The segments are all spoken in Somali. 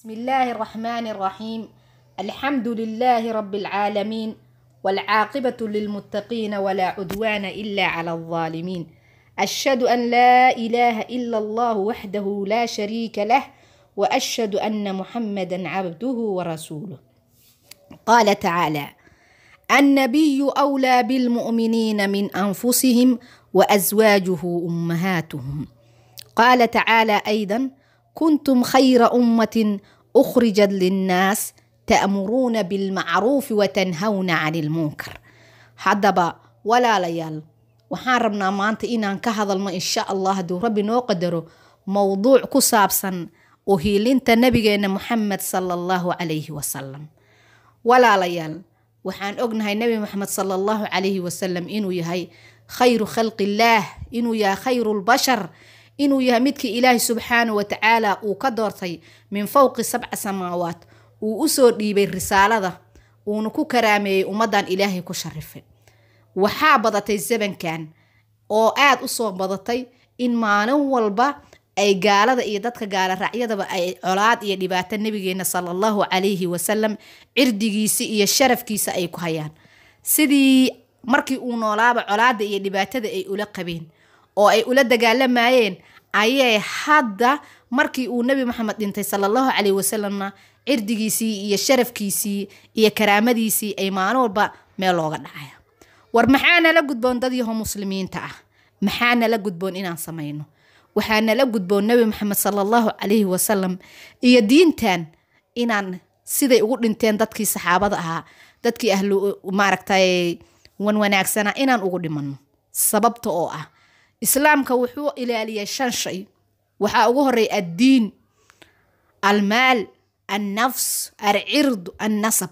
بسم الله الرحمن الرحيم الحمد لله رب العالمين والعاقبة للمتقين ولا عدوان إلا على الظالمين أشهد أن لا إله إلا الله وحده لا شريك له وأشهد أن محمدا عبده ورسوله قال تعالى النبي أولى بالمؤمنين من أنفسهم وأزواجه أمهاتهم قال تعالى أيضا كنتم خير أمة أخرجت للناس تأمرون بالمعروف وتنهون عن المنكر haddaba walaalayaal waxaan rabnaa maanta inaan ka hadalno insha allah hadduu rabbi noo qadaro mowduuc ku saabsan uhiilinta nabigeena muxamed sala allahu calayhi wasalam walaalayaal waxaan ognahay nabi maxamed sala allahu calayhi wasalam inuu yahay khayru khalqillaah inuu yahay khayru lbashar inuu yahay midkii ilaahay subxaana wa tacaala uu ka doortay min fowqi sabca samaawaat uu usoo dhiibay risaalada uuna ku karaameeyey ummaddan ilaahay ku sharifay waxaa badatay zamankan oo aada u soo badatay in maalin walba ay gaalada iyo dadka gaala raacyadaba ay colaad iyo dhibaato nabigeena sala allahu calayhi wasalam cirdigiisi iyo sharafkiisa ay ku hayaan sidii markii uu noolaaba colaada iyo dhibaatada ay ula qabeen oo ay ula dagaalamayeen ayay hadda markii uu nebi maxamed dhintay sala allahu calayhi wasalamna cirdigiisii iyo sharafkiisii iyo karaamadiisii ay maalin walba meel looga dhacaya war maxaa nala gudboon dad yaho muslimiinta ah maxaa nala gudboon inaan samayno waxaa nala gudboon nebi maxamed sala allahu calayhi wasalam iyo diintan inaan siday ugu dhinteen dadkii saxaabada ahaa dadkii ahlu maaragtay wan wanaagsana inaan ugu dhimanno sababta oo ah islaamka wuxuu ilaaliyay shan shay waxaa ugu horeeya addiin almaal annafs alcirdu annasab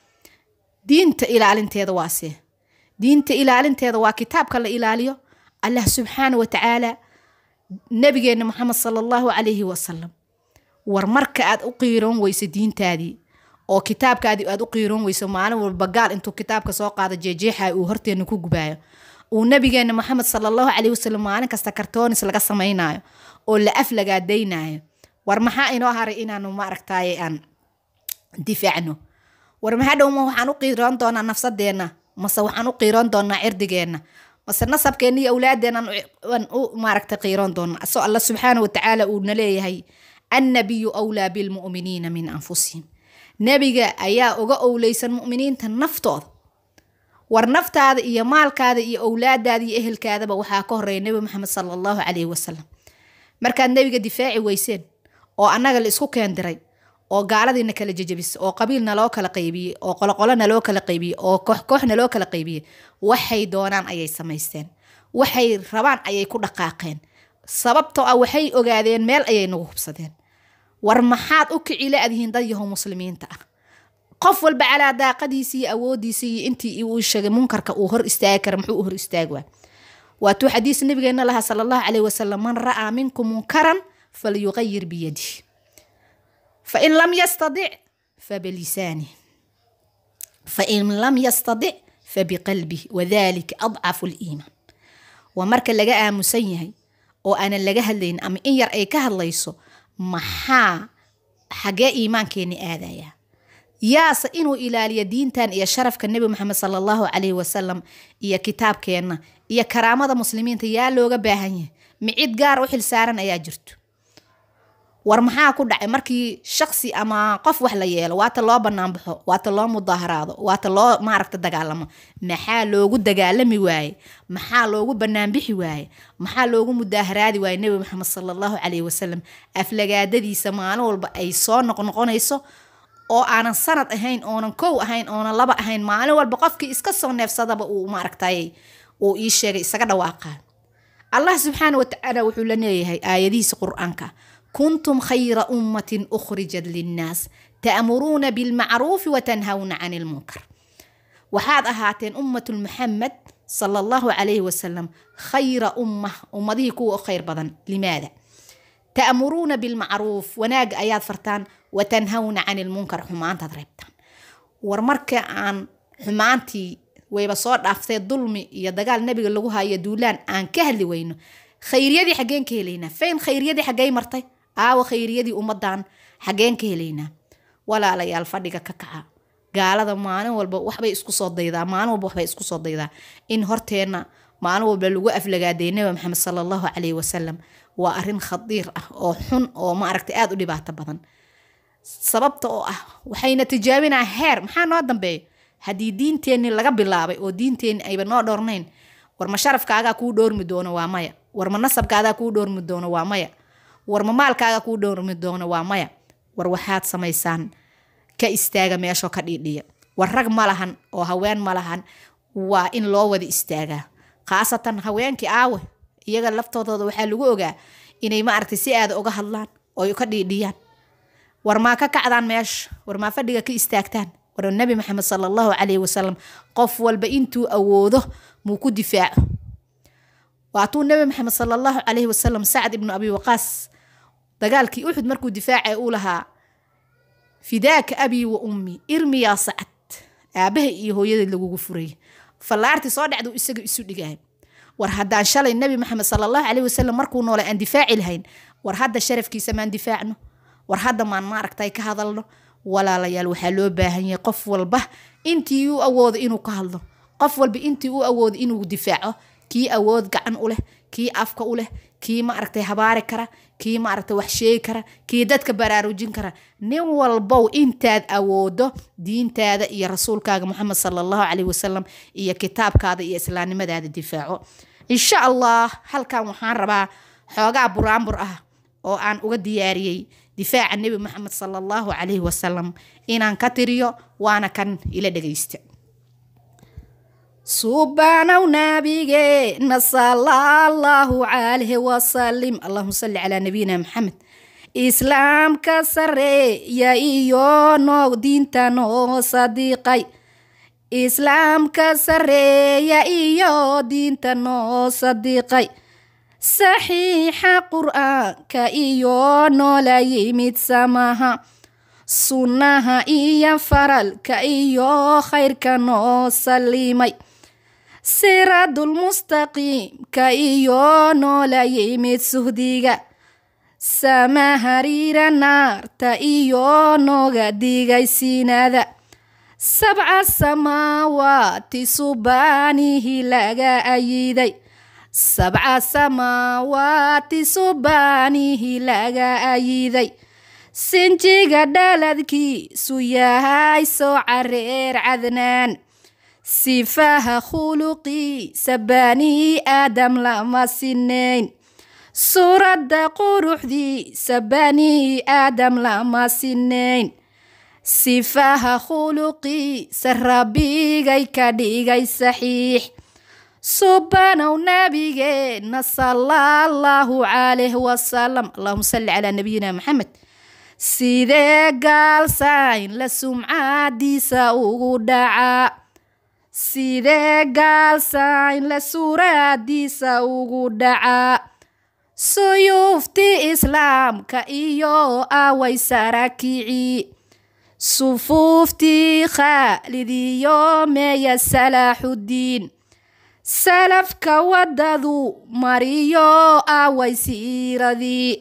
diinta ilaalinteeda waase diinta ilaalinteeda waa kitaabka la ilaaliyo allah subxaana wa tacaala nabigeena maxamed sala allahu calayhi wasalam war marka aad u qiiroon weyso diintaadii oo kitaabkaadii aad u qiiroon weyso maalin walba gaal intuu kitaabka soo qaado jeejeexa uu horteena ku gubaayo uu nabigeena maxamed sala allahu calayhi wasalam maalin kasta kartoonis laga samaynayo oo la af lagaadaynaayo war maxaa inoo haray inaanu maaragtaaye aan difaacno war maxaa dhowma waxaan u qiiroon doonaa nafsadeenna mase waxaan u qiiroon doonaa cirdigeenna mase nasabkeenna iyo awlaadeennan u maaragta qiiroon doonaa asoo alla subxaana wa tacaala uuna leeyahay annabiyu awlaa bilmu'miniina min anfusihim nebiga ayaa uga owleysan mu'miniinta naftooda war naftaada iyo maalkaada iyo owlaadaada iyo ehelkaadaba waxaa ka horeeya nebi maxamed sala allahu calayhi wasalam markaad nebiga difaaci weyseen oo annaga la isku keendiray oo gaaladiina kala jejabisay oo qabiilna loo kala qaybiyey oo qoloqolona loo kala qaybiyey oo kooxkooxna loo kala qaybiyey waxay doonaan ayay samaysteen waxay rabaan ayay ku dhaqaaqeen sababtoo ah waxay ogaadeen meel ayay nagu hubsadeen war maxaad u kicila adyihiin dad yahow muslimiinta ah qof walba calaa daaqadiisii iyo awoodiisii iyo intii uu sheegay munkarka uu hor istaagi kara muxuu u hor istaagi waa waatuu xadiis nabigeena lahaa sala allahu calayhi wasalam man ra'aa minkum munkaran falyuqayir biyadih fain lam yastadic fabilisanih fain lam yastadic fabiqalbih wadalika adcafu liimaan waa marka laga aamusan yahay oo aanan laga hadlayn ama in yar ay ka hadlayso maxaa xagee iimaankeeni aadayaa yaase inuu ilaaliyo diintan iyo sharafka nebi maxamed sala allahu calayhi wasalam iyo kitaabkeenna iyo karaamada muslimiinta yaa looga baahan yahay micid gaar u xilsaaran ayaa jirto war maxaa ku dhacay markii shaqsi ama qof wax la yeelo waata loo banaanbaxo waata loo mudaaharaado waata loo maaragta dagaalamo maxaa loogu dagaalami waaye maxaa loogu banaanbixi waaye maxaa loogu mudaaharaadi waaye nebi maxamed sala allahu calayhi wasalam aflagaadadiisa maalin walba ay soo noqnoqonayso oo aanan sanad ahayn oonan kow ahayn oonan laba ahayn maalin walba qofkii iska soo neefsadaba uu maaragtay uu ii sheegay isaga dhawaaqaa allah subxaana wa tacaala wuxuu la leeyahay aayadihiisa qur-aanka kuntum khayra ummatin ukhrijat linnaas ta'muruuna bilmacruufi watanhawna cani ilmunkar waxaad ahaateen ummatul muxamed sala allahu calayhi wasalam khayra umma ummadihii kuwa u khayr badan limaada ta'muruuna bilmacruuf wanaaga ayaad fartaan watanhawna cani ilmunkar xumaantaad reebtaan war marka aan xumaantii wayba soo dhaaftee dulmi iyo dagaal nabiga lagu hayo duulaan aan ka hadli weyno khayriyadii xaggeen ka helaynaa fayn khayriyadii xaggey martay aawa khayriyadii ummadan xageen ka helaynaa walaalayaal fadhiga ka kaca gaalada maalin walba waxbay isku soo daydaa maalin walba waxbay isku soo daydaa in horteenna maalin walba lagu aflagaaday nabi maxamed sala allahu calayhi wasalam waa arrin khadiir ah oo xun oo maaragtay aada u dhibaato badan sababta oo ah waxayna tijaabinaa heer maxaa noo dambeeya haddii diinteenni laga bilaabay oo diinteenni ayba noo dhowrnayn war ma sharafkaagaa kuu dhowrmi doono waa maya war ma nasabkaagaa kuu dhowrmi doono waa maya war ma maalkaagaa kuu dhowrmi doono waa maya war waxaad samaysaan ka istaaga meeshoo ka dhiidhiya war rag ma lahan oo haween ma lahan waa in loo wada istaagaa khaasatan haweenkii aawe iyaga laftoodooda waxaa lagu ogaa inay maaragtay si aada uga hadlaan oo ka dhiidhiyaan war maa ka kacdaan meesha war maa fadhiga ka istaagtaan war nabi maxamed sala allahu calayhi wasalam qof walba intuu awoodo muu ku difaaco waatuu nabi maxamed sala allahu calayhi wasalam sacd ibnu abi waqaas dagaalkii uxud markuu difaacay uu lahaa fidaaka abii wa ummi irmi yaa sacad aabaha iyo hooyada lagugu furay fallaartii soo dhacdu isaga isu dhigaay war haddaan shalay nabi maxamed sala allahu calayhi wasalam markuu noolay aan difaaci lahayn war hadda sharafkiisa maan difaacno war hadda maan maaragtay ka hadalno walaalayaal waxaa loo baahan yahay qof walba intii u awoodo inuu ka hadlo qof walba intii u awoodo inuu difaaco kii awood gacan u leh kii afka u leh kii maaragtay habaari kara kii maaragtay wax sheegi kara kii dadka baraarujin kara nin walbow intaad awoodo diintaada iyo rasuulkaaga moxamed sala allahu calayhi wasalam iyo kitaabkaada iyo islaamnimadaada difaaco insha allah halkan waxaan rabaa xoogaa buraanbur ah oo aan uga diyaariyey difaaca nebi maxamed sala allahu calayhi wasalam inaan ka tiriyo waana kan ila dhegaysta subanow nabigeena sala allahu calayhi wasalim allahuma salli calaa nabiyina maxamed islaamka sareeya iyo noo diinta noo sadiiqay islaamka sareeya iyo diinta noo sadiiqay saxiixa qur-aanka iyo noola yimid samaha sunnaha iyo faralka iyo khayrka noo salimay siradulmustaqiimka iyo noola yimid suhdiga sama hariira naarta iyo nooga digay siinada sabca samaawaati subaanihi laga ayiday sabca samaawaati subaanihi laga ayiday sinjiga dhaladkiisu yahay soo career cadnaan sifaha khuluqiisa bani aadam lama sinayn suuradda quruxdiisa bani aadam lama sinayn sifaha khuluqiisa rabbigay ka dhigay saxiix subanow nabigeena sala allahu calayh wasalam allahuma salli calaa nabiyina maxamed sidee gaalsayn la sumcaadiisa ugu dhacaa sidee gaalsayn la suuraadiisa ugu dhacaa suyuuftii islaamka iyo away sarakicii sufuuftii khaalid iyo meeya salaaxuddiin salafka waddadu mariyo away siiradii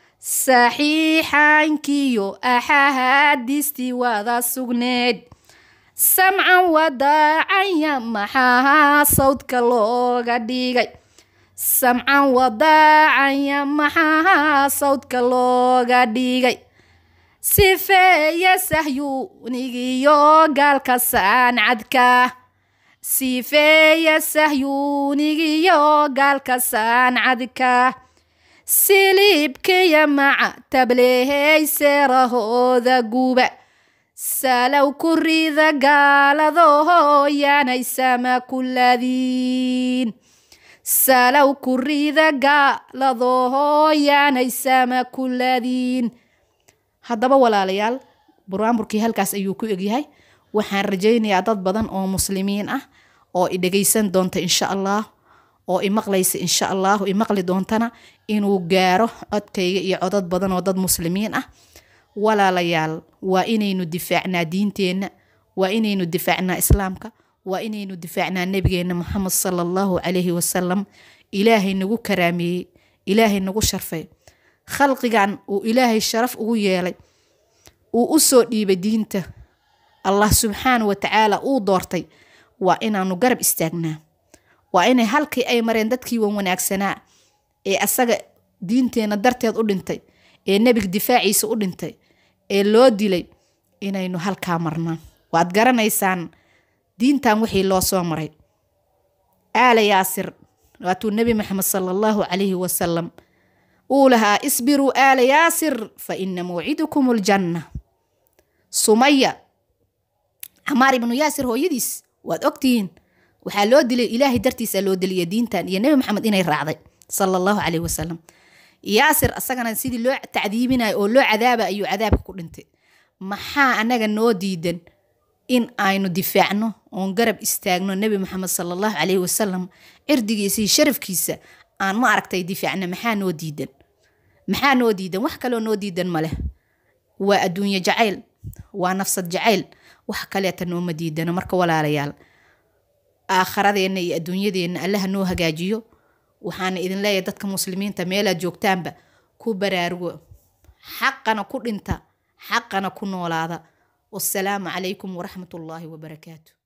saxiixaankiyo axahaadiistii wada sugneed samcan wadaacaya maxaa sawdka looga dhigay samcan wadaacaya maxaa sawdka looga dhigay sifeeya sahyuunigiyo gaalka saancadka sifeeya sahyuunigiyo gaalka saancadka siliibkiya maca tablehay seerahooda guba salow ku rida gaaladaho yaanay sama kuladiin salow ku rida gaaladaho yaanay sama kuladiin haddaba walaalayaal buraanburkii halkaas ayuu ku egyahay waxaan rajaynayaa dad badan oo muslimiin ah oo i dhegaysan doonta insha allah oo imaqlaysa insha allahu imaqli doontana inuu gaaro codkayga iyo codad badan oo dad muslimiin ah walaalayaal waa inaynu difaacnaa diinteenna waa inaynu difaacnaa islaamka waa inaynu difaacnaa nabigeena moxamed sala allahu calayhi wasalam ilaahay nagu karaameeyey ilaahay nagu sharfay khalqigan uu ilaahay sharaf ugu yeelay uu u soo dhiibay diinta allah subxaana wa tacaala uu doortay waa inaanu garab istaagnaa waa inay halkii ay mareen dadkii wan wanaagsanaa ee asaga diinteenna darteed u dhintay ee nebiga difaaciisa u dhintay ee loo dilay inaynu halkaa marnaan waad garanaysaan diintan wixii loo soo maray aala yaasir waatuu nebi maxamed sala allahu calayhi wasalam uu lahaa isbiruu aala yaasir fa ina mawcidukum aljanna sumaya camaar ibnu yaasir hooyadiis waad ogtihiin waxaa loo dilay ilaahay dartiisa loo diliya diintan iyo nebi maxamed inay raacday sala allahu calayhi wasalam yaasir asagana sidii loo tacdiibinayo oo loo cadaaba ayuu cadaabka ku dhintay maxaa anaga noo diidan in aynu difaacno oon garab istaagno nebi maxamed sala allahu calayhi wasalam cirdigiisa iyo sharafkiisa aan ma aragtay difaacno maxaa noo diidan maxaa noo diidan wax kaloo noo diidan maleh waa adduunye jacayl waa nafsad jacayl wax kaleeta nooma diidano marka walaalayaal aakharadeenna iyo adduunyadeenna allaha noo hagaajiyo waxaana idin leeyahay dadka muslimiinta meelaad joogtaanba ku baraarugo xaqana ku dhinta xaqana ku noolaada wasalaamu calaykum waraxmat ullaahi wabarakaatu